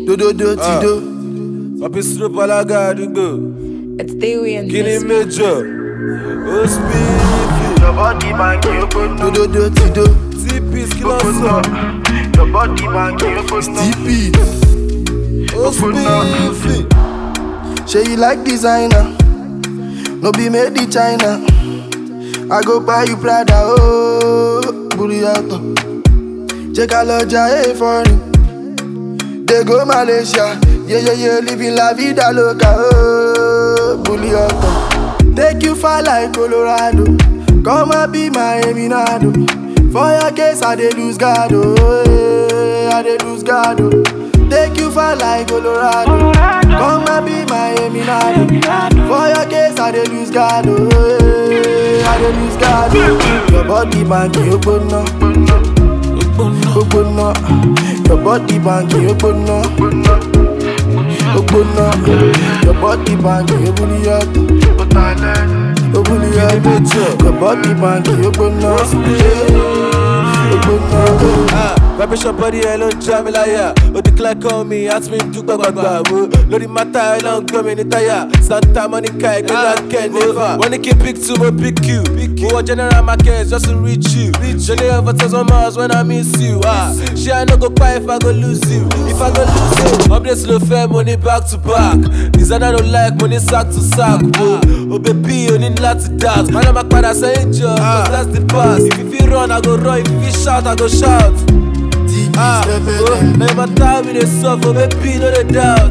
Dododo ti do. Papi Snoop alága àdúgbò. It's Dewey and Kí ni this. méjọ? Ó spíìfì. Your body banky, you go know. Dododo ti do. T-Peace kí ló Go sọ? know. Your body banky, you go know. TP. Ó spíìfì. Say you like designer. No be made in China. I go buy you Prada, oh, Buriato. Check out Loja, hey, foreign. They go Malaysia, yeah, yeah, yeah, living la vida loca, oh, Buriato. Take you far like Colorado. Come and be my Eminado. For your case, I dey lose God, oh, eh, I dey lose God, oh. Take you far like Colorado. Come and be my Eminado. For your case, I dey lose God, oh, eh, I dey lose God, oh. Your body banky, you go know. Ogbonna, your body banky, you go know. Ogbonna, your body banky, you go know. Ogbonna, your body banky, you go know. Ogbonna. Ah, Vibration body ẹ ló ń já mi láyà. Ó declare call me, ask me dúpẹ́ gbàgbà wo. Lórí mátà ẹ ló ń gbọ́ mi ní táyà. Santa Monica ẹgbẹ́ náà kẹ́ nífà. Wọ́n ní kí n pick two, mo pick you. Mo wọ general market just to reach you. Journey of a thousand miles when I miss you. Ah, ṣé I no go cry if I go lose you? If I go lose you. Updates ló fẹ́, mo ní back to back. Designer no like, mo ní sack to sack. Wo, o baby, o ní láti dance. Má lọ máa padà sẹ́yìn jọ, cause that's the past. If you fit run, I go run. If you fit shout, I go shout. Ah, oh, now my time we dey suffer, baby, no dey doubt.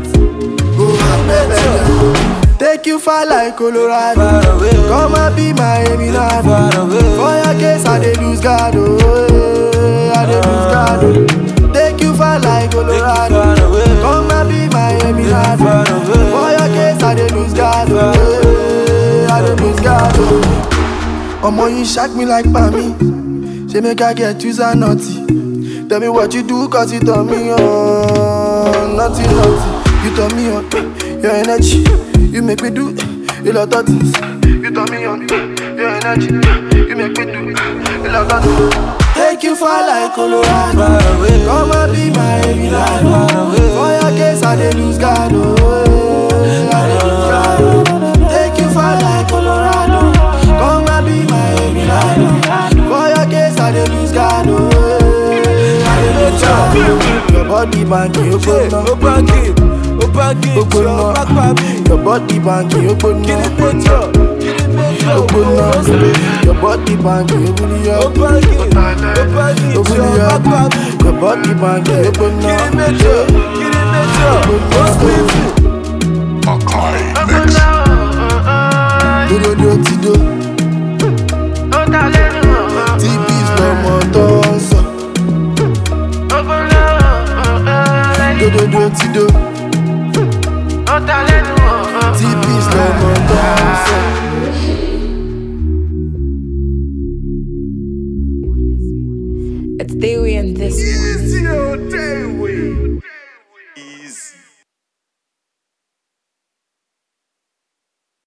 Take you far like Colorado. Far away, oh. Come and be my Eminado. Far away. For your case, I dey lose God, oh, eh, I dey lose God, oh. Take you far like Colorado. far away. Come and be my Eminado. far away. For your case, I dey lose God, oh, eh, I dey lose God, oh. Omo, you shock me like Pami. Say make I get you and naughty. Tell me what you do, cause you turn me on. Naughty, naughty. You turn me on. Your energy, you make me do a lot of things. You turn me on. Your energy, you make me do a lot of things. Take you far like Colorado. Far away. Come and be my Eminado. Far away. For your case, I dey lose God. Oh, eh, I dey lose God. oh. Take you far like Colorado. Come and be my Eminado. For your case, I dey lose God. Oh, eh, I dey lose God. oh. Your body banky, you Ṣé go ó know. báńkì? Ó báńkì You jọ go pápá mi. know. Your body banky, you go Kí ni know. méjọ? Kí ni méjọ? You go Ó know. spíìfì. Your body banky, you go Ó know. báńkì. Ó báńkì You go jọ pápá mi. know. Your body banky, you go Kí ni know. méjọ? Kí ni méjọ? Ó spíìfì. Makai Mix. Dododo ti do. TP's lọmọ tó ń sọ. Dododo ti do. TP's lọmọ tó ń sọ. It's Dewey and this. Easy, oh, day,